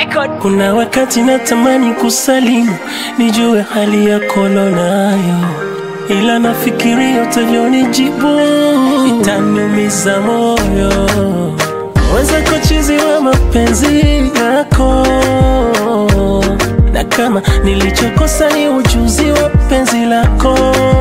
Kuna wakati natamani kusalimu, nijue hali yako nayo, ila nafikiria utavyonijibu itaniumiza moyo. Wenzako chizi wa mapenzi yako, na kama nilichokosa ni ujuzi wa penzi lako,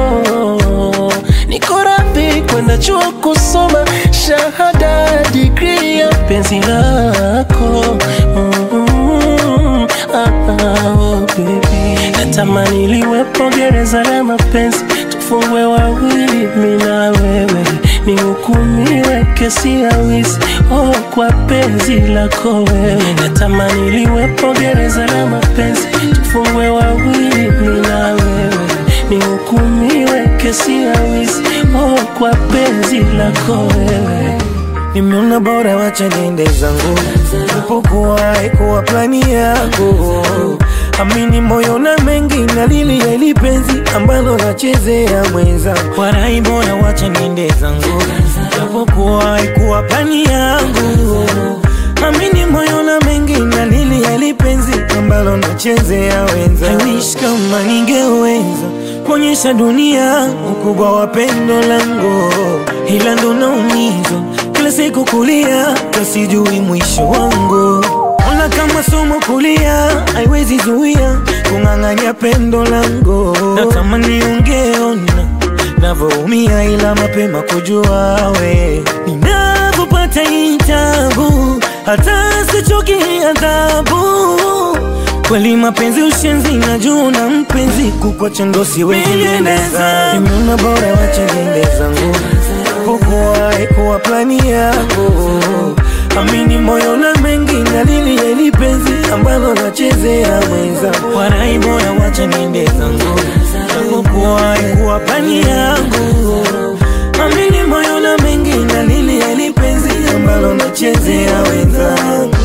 niko radhi kwenda chuo kusoma shahada digrii ya penzi lako mm, ah, ah, oh, baby. Natamani liwepo gereza la mapenzi, tufungwe wawili, mi na wewe, nihukumiwe kesi ya wizi oh, kwa penzi lako wewe. Natamani liwepo gereza la mapenzi, tufungwe wawili, mi na wewe, nihukumiwe kesi ya wizi oh, kwa penzi lako wewe. Nimeona bora wacha niende zangu, upokuwa ikuwa plani yako. Amini moyo na mengi na lili ya ili penzi ambalo nachezea mwenza. Warai bora wacha niende zangu, upokuwa ikuwa plani yangu. Amini moyo na mengi na lili ya ili penzi ambalo nachezea wenza. I wish kama ningeweza kuonyesha dunia ukubwa wa pendo langu, ila ndo naumizwa kila siku kulia, kasijui mwisho wangu. Ona kama somo kulia, haiwezi zuia kung'ang'anya pendo langu. Natamani ungeona navyoumia, ila mapema kujua we ninavyopata hii tabu, hata sichoki adhabu Kweli mapenzi ushenzi na juu na mpenzi kukwacha ndo siwezi endeleza. Nimeona bora wacha niende zangu, pokuwa ikuwa plani yako. Amini moyo na mengi na lili ya ili penzi ambalo nachezea mwenza. Warai bora wacha niende zangu, pokuwa ikuwa plani yangu. Amini moyo na mengi na lili ya ili penzi ambalo nachezea wenzangu.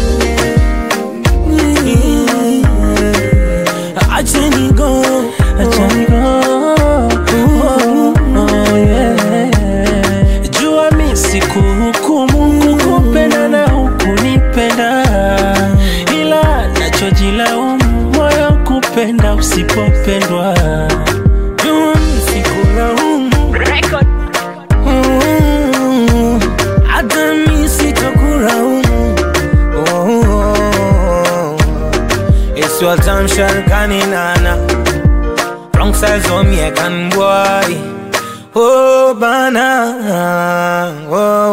Acha ni go, Acha ni go. Oh, oh, yeah. Jua mi sikuhukumu kukupenda na hukunipenda, ila nachojilaumu moyo kupenda usipopendwa. jua sikulaumu, Mm, hata mi sitakulaumu. Oh, It's your time, Sharkani Nana. Wrong size on me, I can boy. Oh, bana. Oh.